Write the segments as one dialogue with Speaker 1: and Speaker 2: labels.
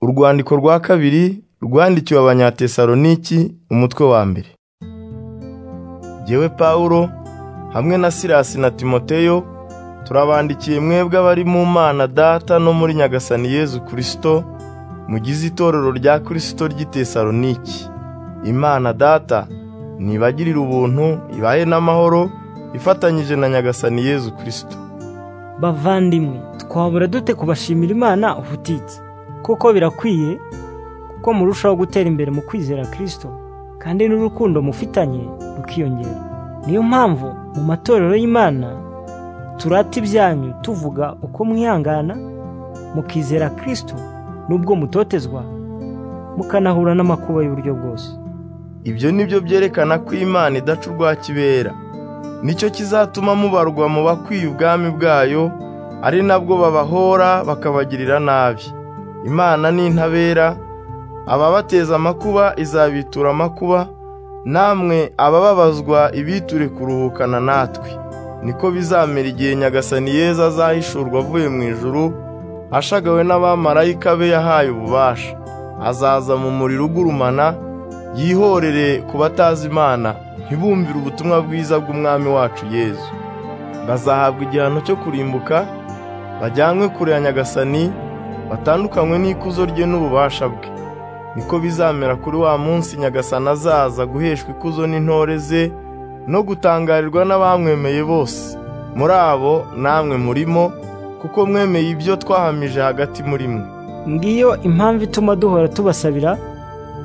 Speaker 1: Urwandiko rwa kabiri rwandikiwe Abanyatesaloniki umutwe wa mbere. Jyewe Pawulo hamwe na Silasi na Timoteyo turabandikiye mwebwe abari mu Mana Data no muri Nyagasani Yezu Kristo mugize itorero rya Kristo ry'i Tesaloniki. Imana Data nibagirire ubuntu ibahe n'amahoro ifatanyije na Nyagasani Yezu Kristo.
Speaker 2: bavandimwe twabura dute kubashimira imana ubutitsa kuko birakwiye kuko murushaho gutera imbere mu kwizera kirisito kandi n'urukundo mufitanye rukiyongera niyo mpamvu mu matorero y'imana turata ibyanyu tuvuga uko mwihangana mukizera kirisito n'ubwo mutotezwa mukanahura n'amakuba y'uburyo bwose
Speaker 1: Ibyo ni byo byerekana ko Imana idaca urwa kibera. Nicyo kizatuma mubarwa mu bakwiye ubwami bwayo, ari nabwo babahora bakabagirira nabi. Imana ni intabera, ababateza amakuba izabitura amakuba, namwe abababazwa ibiture kuruhukana natwe. Niko bizamera igihe Nyagasani Yezu azahishurwa avuye mu ijuru, ashagawe n'abamarayika be yahaye ububasha. Azaza mu muriro ugurumana, yihorere ku batazi Imana ntibumvire ubutumwa bwiza bw'umwami wacu Yezu. Bazahabwa igihano cyo kurimbuka, bajyanwe kure ya Nyagasani, batandukanywe n'ikuzo rye n'ububasha bwe. Niko bizamera kuri wa munsi Nyagasani azaza guheshwa ikuzo n'intore ze no gutangarirwa n'abamwemeye bose. Muri abo namwe murimo, kuko mwemeye ibyo twahamije hagati muri mwe.
Speaker 2: ngiyo impamvu ituma duhora tubasabira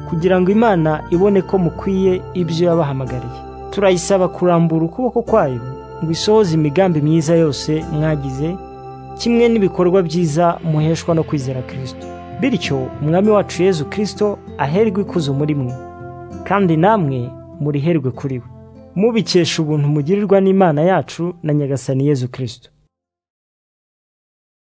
Speaker 2: kugira ngo imana ibone ko mukwiye ibyo yabahamagariye turayisaba kurambura ukuboko kwayo ngo isohoze imigambi myiza yose mwagize kimwe n'ibikorwa byiza muheshwa no kwizera kirisito bityo umwami wacu yezu kirisito aherwe ikuzo muri mwe kandi namwe muriherwe kuri we mubikesha ubuntu mugirirwa n'imana yacu na nyagasani yezu kirisito